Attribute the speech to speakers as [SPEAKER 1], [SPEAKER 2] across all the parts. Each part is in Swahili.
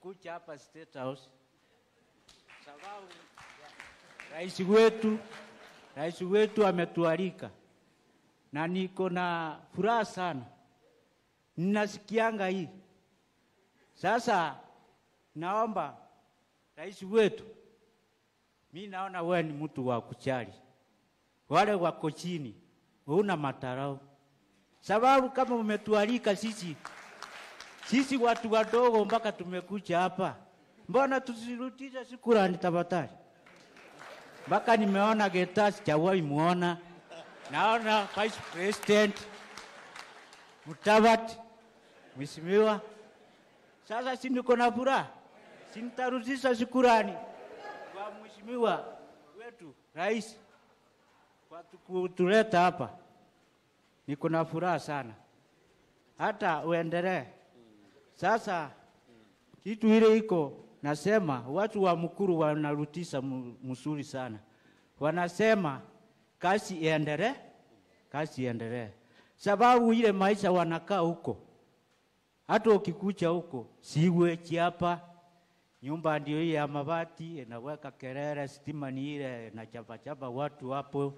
[SPEAKER 1] kuja hapa State House sababu rais wetu rais wetu ametualika na niko na furaha sana, ninasikianga hii sasa. Naomba rais wetu, mi naona wewe ni mtu wa kuchali wale wako chini, huna matarau, sababu kama umetualika sisi sisi watu wadogo mpaka tumekuja hapa, mbona tusirudishe shukrani tafadhali? Mpaka nimeona Geta sijawahi muona, naona Vice President Mutavati mheshimiwa. Sasa si niko na furaha, si nitarudisha shukrani kwa mheshimiwa wetu rais kwa kutuleta hapa. Niko na furaha sana, hata uendelee. Sasa kitu ile iko nasema, watu wa Mukuru wanarudisha mu- mzuri sana, wanasema kazi iendelee, kazi iendelee, sababu ile maisha wanakaa huko, hata ukikucha huko siwechi hapa nyumba ndio hii ya mabati inaweka kelele, stima ni ile na chapa chapa watu hapo.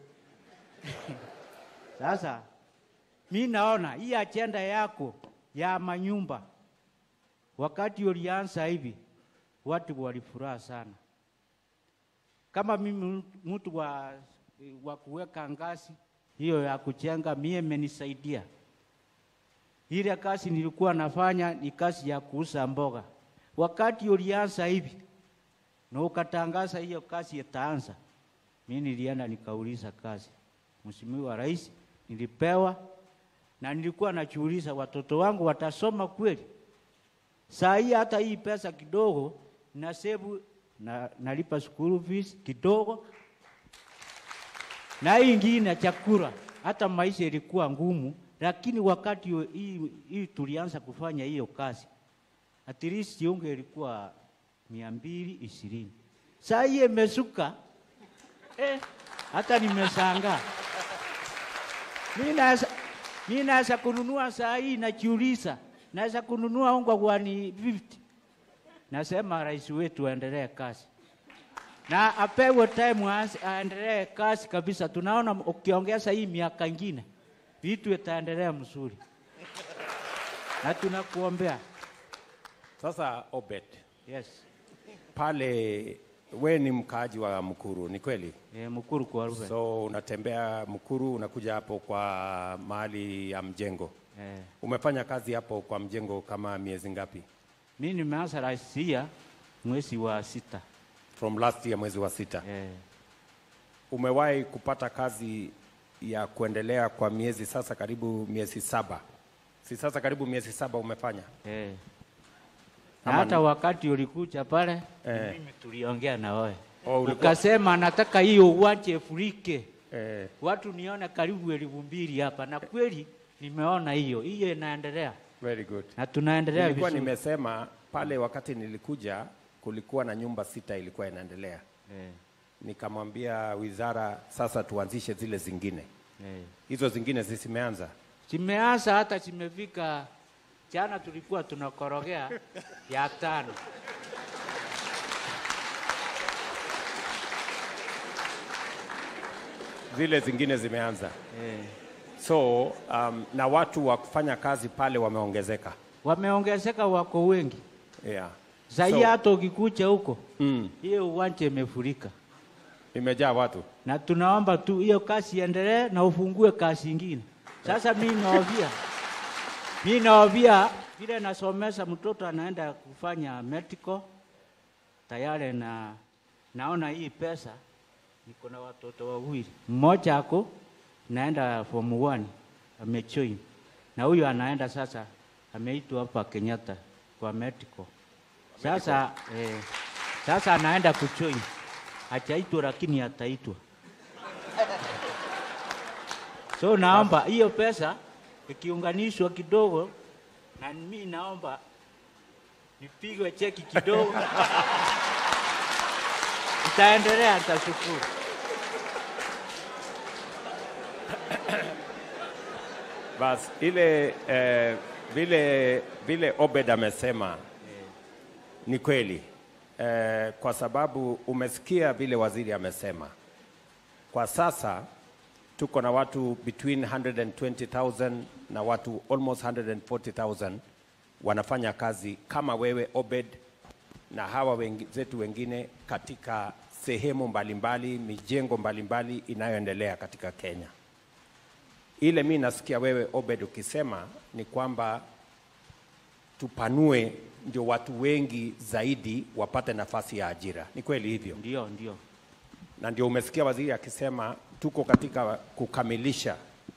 [SPEAKER 1] Sasa mi naona hii ajenda yako ya manyumba, wakati ulianza hivi watu walifuraha sana. Kama mimi mtu wa, wa kuweka ngazi hiyo ya kujenga, mie imenisaidia. Ile kazi nilikuwa nafanya ni kazi ya kuuza mboga. Wakati ulianza hivi na ukatangaza hiyo kazi itaanza, mimi nilienda nikauliza kazi, Mheshimiwa Rais, nilipewa na nilikuwa najiuliza watoto wangu watasoma kweli? Saa hii hata hii pesa kidogo na sebu na nalipa school fees kidogo, na hii ingine chakula. Hata maisha ilikuwa ngumu, lakini wakati huo hii, hii tulianza kufanya hiyo kazi, at least unge ilikuwa mia mbili ishirini. Saa hii imesuka eh, hata nimeshangaa. Mimi naweza mimi naweza kununua saa hii, najiuliza naweza kununua unga kwa ni 50. Nasema rais wetu aendelee kazi na apewe time aanze- aendelee kazi kabisa. Tunaona ukiongeza hii miaka ingine vitu itaendelea mzuri, na tunakuombea.
[SPEAKER 2] Sasa Obed,
[SPEAKER 1] Yes,
[SPEAKER 2] pale we ni mkaaji wa Mkuru, ni kweli?
[SPEAKER 1] e, Mukuru kwa Ruben.
[SPEAKER 2] So unatembea Mkuru, unakuja hapo kwa mahali ya mjengo.
[SPEAKER 1] Eh,
[SPEAKER 2] Umefanya kazi hapo kwa mjengo kama miezi ngapi?
[SPEAKER 1] mimi nimeanza raisia mwezi wa sita.
[SPEAKER 2] From last year mwezi wa sita.
[SPEAKER 1] Eh,
[SPEAKER 2] Umewahi kupata kazi ya kuendelea kwa miezi sasa karibu miezi saba? Si sasa karibu miezi saba umefanya?
[SPEAKER 1] eh. Na
[SPEAKER 2] Ama
[SPEAKER 1] hata
[SPEAKER 2] ni-
[SPEAKER 1] wakati ulikuja pale
[SPEAKER 2] Eh.
[SPEAKER 1] mimi tuliongea na wewe
[SPEAKER 2] Oh, ulikuwa-
[SPEAKER 1] ukasema nataka hiyo uwanje furike
[SPEAKER 2] Eh,
[SPEAKER 1] watu nione karibu elfu mbili hapa, na kweli nimeona hiyo hiyo inaendelea
[SPEAKER 2] very good.
[SPEAKER 1] na tunaendelea
[SPEAKER 2] Nilikuwa
[SPEAKER 1] vizuri.
[SPEAKER 2] nimesema pale wakati nilikuja kulikuwa na nyumba sita ilikuwa inaendelea.
[SPEAKER 1] Eh,
[SPEAKER 2] Nikamwambia wizara sasa tuanzishe zile zingine.
[SPEAKER 1] eh.
[SPEAKER 2] Hizo zingine zisimeanza.
[SPEAKER 1] Zimeanza hata zimefika, jana tulikuwa tunakorogea ya tano.
[SPEAKER 2] Zile zingine zimeanza.
[SPEAKER 1] Eh.
[SPEAKER 2] So um, na watu wa kufanya kazi pale wameongezeka.
[SPEAKER 1] Wameongezeka, wako wengi
[SPEAKER 2] Yeah.
[SPEAKER 1] zaidi,
[SPEAKER 2] So-
[SPEAKER 1] hata ukikucha huko
[SPEAKER 2] Mm,
[SPEAKER 1] hiyo uwanja imefurika,
[SPEAKER 2] imejaa watu.
[SPEAKER 1] na tunaomba tu hiyo kazi iendelee na ufungue kazi ingine. Sasa mimi naovia, mimi naovia vile nasomesha mtoto anaenda kufanya medical tayari, na naona hii pesa, niko na watoto wawili, mmoja ako naenda form 1 amejoin, na huyu anaenda sasa, ameitwa hapa Kenyatta kwa medical. Sasa eh, sasa anaenda kujoin, hajaitwa lakini ataitwa. So naomba hiyo pesa ikiunganishwa kidogo, na mimi naomba nipigwe cheki kidogo, itaendelea, nitashukuru.
[SPEAKER 2] Bas ile eh, vile vile Obed amesema Ni kweli eh, kwa sababu umesikia vile waziri amesema. Kwa sasa tuko na watu between 120,000 na watu almost 140,000 wanafanya kazi kama wewe Obed na hawa wengi, zetu wengine katika sehemu mbalimbali, mijengo mbalimbali inayoendelea katika Kenya. Ile mi nasikia wewe Obed ukisema ni kwamba tupanue ndio watu wengi zaidi wapate nafasi ya ajira. Ni kweli hivyo?
[SPEAKER 1] Ndio, ndio.
[SPEAKER 2] na ndio umesikia waziri akisema tuko katika kukamilisha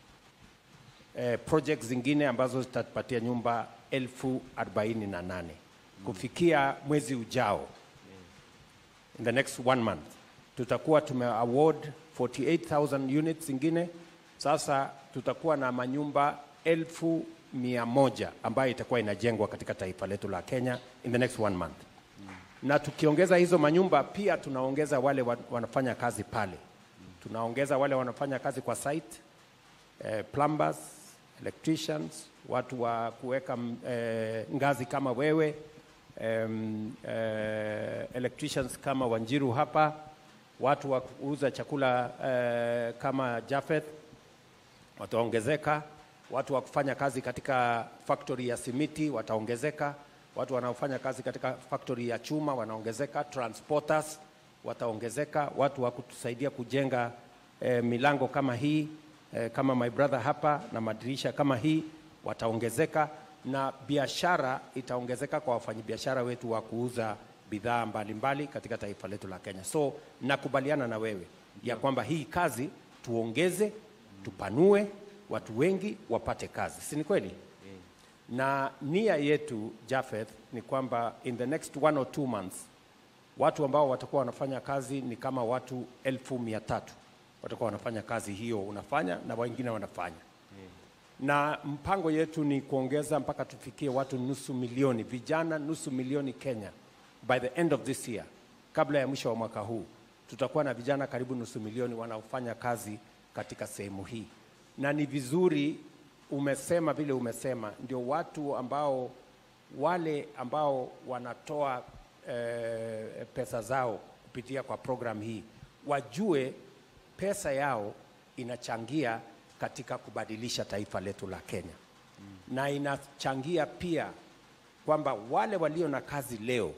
[SPEAKER 2] eh, project zingine ambazo zitatupatia nyumba elfu arobaini na nane kufikia mwezi ujao in the next one month tutakuwa tume award 48000 units zingine sasa tutakuwa na manyumba elfu mia moja ambayo itakuwa inajengwa katika taifa letu la Kenya in the next one month na tukiongeza hizo manyumba pia tunaongeza wale wa- wanafanya kazi pale, tunaongeza wale wanafanya kazi kwa site eh, plumbers, electricians, watu wa kuweka mm, eh, ngazi kama wewe em, eh, electricians kama Wanjiru hapa, watu wa kuuza chakula eh, kama Jafeth wataongezeka, watu wa kufanya kazi katika factory ya simiti wataongezeka, watu wanaofanya kazi katika factory ya chuma wanaongezeka, transporters wataongezeka, watu wa kutusaidia kujenga eh, milango kama hii eh, kama my brother hapa na madirisha kama hii wataongezeka, na biashara itaongezeka kwa wafanyabiashara wetu wa kuuza bidhaa mbalimbali katika taifa letu la Kenya. So nakubaliana na wewe ya kwamba hii kazi tuongeze, tupanue, watu wengi wapate kazi, si ni kweli? Na nia yetu Jafeth ni kwamba in the next one or two months watu ambao watakuwa wanafanya kazi ni kama watu elfu mia tatu watakuwa wanafanya kazi hiyo unafanya na wengine wanafanya na mpango yetu ni kuongeza mpaka tufikie watu nusu milioni vijana nusu milioni Kenya by the end of this year, kabla ya mwisho wa mwaka huu tutakuwa na vijana karibu nusu milioni wanaofanya kazi katika sehemu hii, na ni vizuri umesema vile umesema, ndio watu ambao wale ambao wanatoa eh, pesa zao kupitia kwa program hii wajue pesa yao inachangia katika kubadilisha taifa letu la Kenya mm. na inachangia pia kwamba wale walio na kazi leo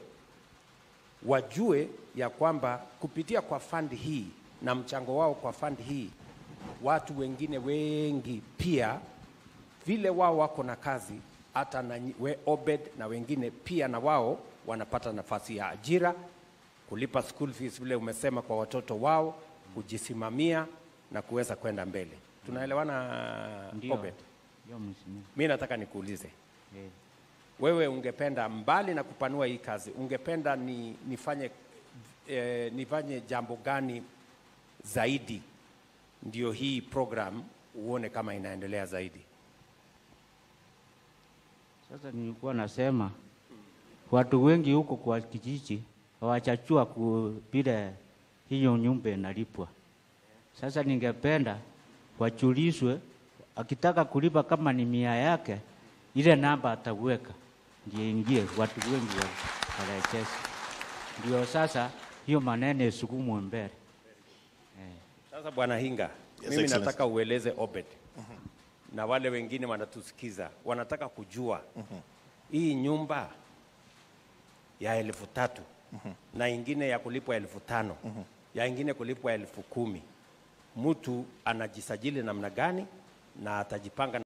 [SPEAKER 2] wajue ya kwamba kupitia kwa fund hii na mchango wao kwa fund hii, watu wengine wengi pia vile wao wako na kazi, hata na nyi- we Obed na wengine pia na wao wanapata nafasi ya ajira, kulipa school fees vile umesema kwa watoto wao, kujisimamia na kuweza kwenda mbele. Tunaelewana
[SPEAKER 1] Ndio.
[SPEAKER 2] Obed?
[SPEAKER 1] Ndio mheshimiwa.
[SPEAKER 2] Mi nataka nikuulize
[SPEAKER 1] Eh.
[SPEAKER 2] wewe ungependa mbali na kupanua hii kazi ungependa ni, nifanye, eh, nifanye jambo gani zaidi ndio hii program uone kama inaendelea zaidi
[SPEAKER 1] Sasa nilikuwa nasema watu wengi huko kwa kijiji hawachachua ku vile hiyo nyumba inalipwa. Sasa ningependa wachulishwe, akitaka kulipa kama ni mia yake, ile namba ataweka ndio ingie, watu wengi wa- warejesi, ndio sasa hiyo maneno isukumwe mbele.
[SPEAKER 2] sasa bwana hinga
[SPEAKER 3] Yes,
[SPEAKER 2] mimi
[SPEAKER 3] Excellency.
[SPEAKER 2] nataka ueleze obed na wale wengine wanatusikiza wanataka kujua hii nyumba ya elfu tatu na ingine ya kulipwa elfu tano ya ingine kulipwa elfu kumi mtu anajisajili namna gani na atajipanga